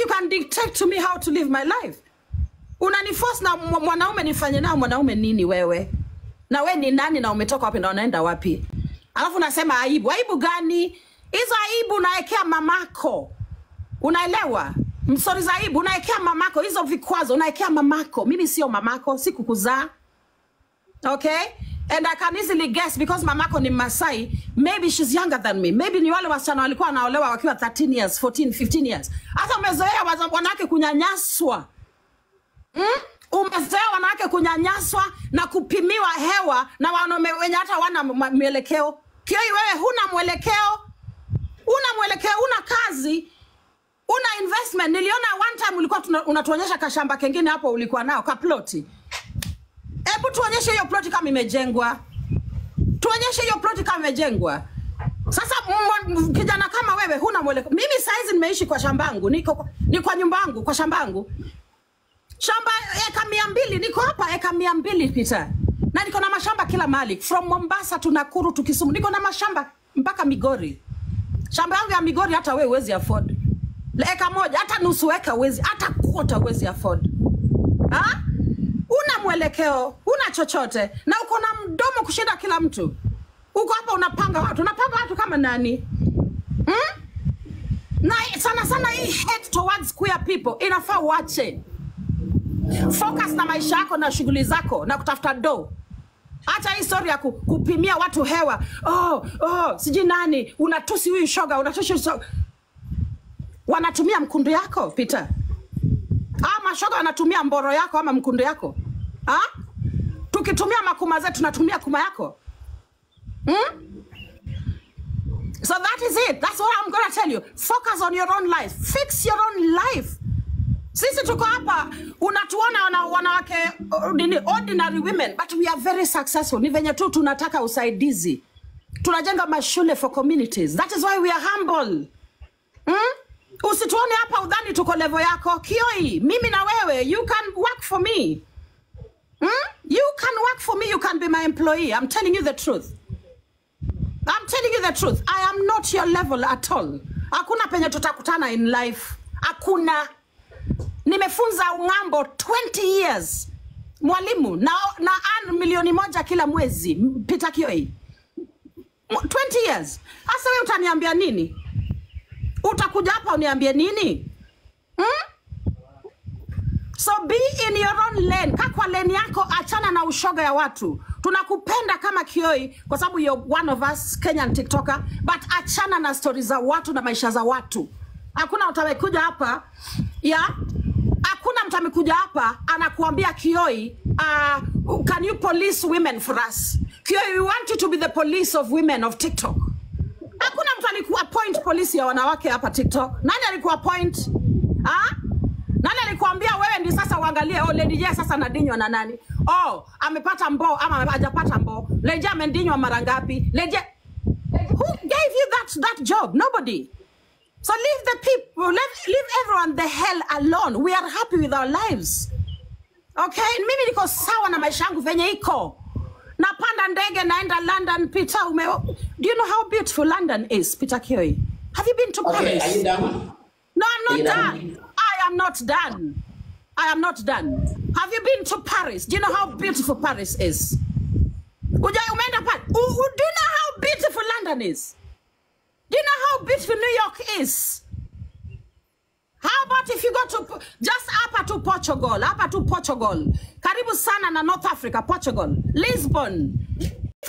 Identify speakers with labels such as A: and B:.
A: you can dictate to me how to live my life unaniforce na mwa- mwanaume nifanye nao mwanaume nini wewe na we ni nani na umetoka wapi na unaenda wapi alafu unasema aibu aibu gani hizo aibu unaekea mamako unaelewa msori za aibu unaekea mamako hizo vikwazo unaekea mamako mimi sio mamako sikukuzaa okay and i can easily guess because mamako ni masai maybe she's younger than me maybe ni wale wasichana walikuwa wanaolewa wakiwa 13 years 14 15 years hata umezoea waza- wanawake kunyanyaswa mm? umezoea wanawake kunyanyaswa na kupimiwa hewa na wanaume wenye hata wana mwelekeo kioi wewe huna mwelekeo una mwelekeo una kazi una investment niliona one time ulikuwa tuna- unatuonyesha kashamba kengine hapo ulikuwa nao kaploti hebu tuonyeshe hiyo ploti kama imejengwa tuonyeshe hiyo ploti kama imejengwa sasa mwa- m- kijana kama wewe huna mwelekeo mimi saizi nimeishi kwa shambangu niko kwa- ni kwa nyumba yangu kwa shambangu shamba eka mia mbili niko hapa eka mia mbili pita na niko na mashamba kila mahali from mombasa to nakuru to kisumu niko na mashamba mpaka migori shamba yangu ya migori hata we huwezi afford eka moja hata nusu eka huwezi hata kuota huwezi afford ha? una mwelekeo una chochote na uko na mdomo kushinda kila mtu uko hapa unapanga watu unapanga watu kama nani hmm? na sana sana hii hate towards queer people inafaa uache focus na maisha yako na shughuli zako na kutafuta do hata hii story ya ku, kupimia watu hewa oh, oh, sijui nani unatusi huyu shoga unatusi huyu shoga. wanatumia mkundu yako Peter ama shoga wanatumia mboro yako ama mkundu yako ha? tukitumia makuma zetu tunatumia kuma yako hmm? so that is it that's what I'm gonna tell you focus on your own life fix your own life sisi tuko hapa unatuona wana, wanawake uh, nini ordinary women but we are very successful ni venye tu tunataka usaidizi tunajenga mashule for communities that is why we are humble hmm? usituone hapa udhani tuko level yako kioi mimi na wewe you can work for me hmm? you can work for me you can be my employee i'm telling you the truth I'm telling you the truth. I am not your level at all. Hakuna penye tutakutana in life. Hakuna. Nimefunza ng'ambo 20 years. Mwalimu na, na earn milioni moja kila mwezi. M- Peter Kioi. 20 years. Sasa wewe utaniambia nini? Utakuja hapa uniambie nini? Hmm? So be in your own lane. Kaa kwa lane yako, achana na ushoga ya watu. Tunakupenda kama Kioi kwa sababu you're one of us Kenyan TikToker, but achana na stori za watu na maisha za watu. Hakuna mtu amekuja hapa ya hakuna mtu amekuja hapa anakuambia Kioi, uh, can you police women for us? Kioi, we want you to be the police of women of TikTok. Hakuna mtu alikuwa point polisi ya wanawake hapa TikTok. Nani alikuwa point? Ah? Nani alikuambia wewe ndi sasa uangalie oh Lady J sasa anadinywa na nani? Oh, amepata mbo ama hajapata mbo. Lady J amedinywa mara ngapi? Lady J Who gave you that that job? Nobody. So leave the people, leave, leave everyone the hell alone. We are happy with our lives. Okay? Mimi niko sawa na maisha yangu venye iko. Napanda ndege naenda London Peter ume Do you know how beautiful London is, Peter Kioi? Have you been to
B: Okay,
A: Paris?
B: are you done?
A: No, I'm
B: Are you
A: not
B: done?
A: done. I am not done. I am not done. Have you been to Paris? Do you know how beautiful Paris is? Uja umeenda pale? U- u- Do you know how beautiful London is? Do you know how beautiful New York is? How about if you go to Po- just hapa to Portugal, hapa to Portugal. Karibu sana na North Africa, Portugal. Lisbon.